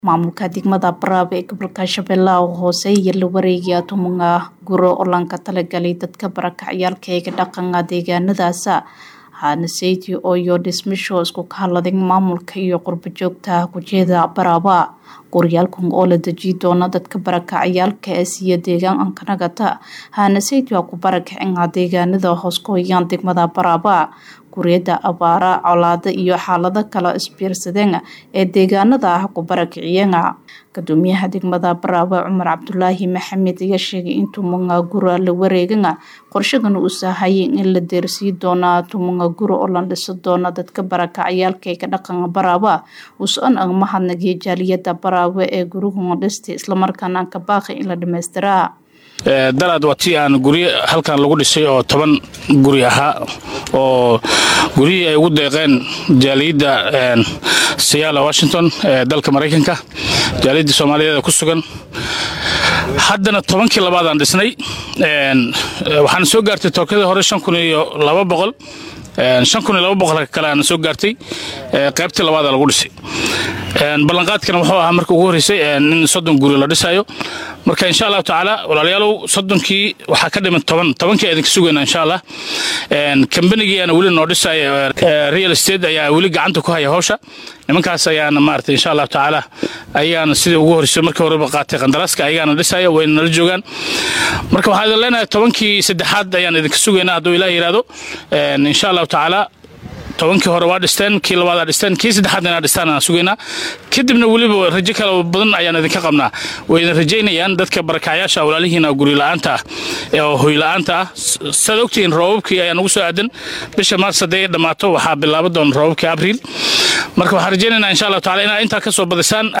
maamulka degmada Baraab ee gobolka Shabeellaha Hoose iyo la wareegaya tumunga guro oo lanka talagalay dadka barakacyaalka ee dhaqanka deegaanadaas hana seyti oo iyo dhismisho isku kahaladay maamulka iyo qurbo joogta kujeeda Baraaba guryaalkan oo la deji doona dadka barakacyaalka ee siya deegaankanagata hana seyti waa ku barakacin deegaanada hoos ku hayaan degmada Baraaba guriyada abaara colaado iyo xaalado kala isbiirsadeen ee deegaanada ah ku barakiciyeen gudoomiyaha degmada Baraaba Cumar Cabdulaahi Maxamed ayaa sheegay in tumunga gura la wareegan qorshadan uu sahayay in la deersii doona tumunga gura oo la dhiso doona dadka barakacyaalka ee ka dhaqanka Baraaba usan ang mahadnaqay jaaliyada Baraaba ee guruhu dhistay isla markaana ka baaqay in la dhameystiraa dalaad waa tii aan guryo halkan lagu dhisay oo toban guri ahaa oo guryihii ay ugu deeqeen jaaliyadda siyaala washington ee dalka maraykanka jaaliyadda soomaaliyeed ku sugan haddana tobankii labaadaan dhisnay waxaana soo gaartay tookadii hore shan kun iyo laba boqol shan kun iyo laba boqol kale aana soo gaartay qaybtii labaada lagu dhisay ballanqaadkana wuxuu ahaa marka ugu horreysay in soddon guri la dhisayo marka insha allahu tacaala walaalayaalow soddonkii waxaa ka dhiman toban tobankii idinka sugayna insha allah kambanigii aana weli noo dhisaya real estate ayaa weli gacanta ku haya hawsha nimankaas ayaana maarata insha allahu tacaala ayaana sidii ugu horreysay markii horeba qaatay qandaraaska ayagaana dhisaya wayna nala joogaan marka waxaan idin leenahay tobankii saddexaad ayaan idinka sugaynaa hadduu ilaah yidhaahdo insha allahu tacaala tobankii hore waa dhisteen kii labaadaa dhisteen kii saddexaad inaa dhistaan aan sugaynaa kadibna weliba rajo kale badan ayaan idinka qabnaa way idin rajaynayaan dadka barakacyaasha walaalihiina guri la-aanta ah oo hoy la-aanta ah saad ogtihiin roobabkii ayaa nagu soo aadan bisha maars hadday dhammaato waxaa bilaaba doona roobabkii abriil marka waxaan rajaynaynaa insha allahu tacala inaad intaa ka soo badisaan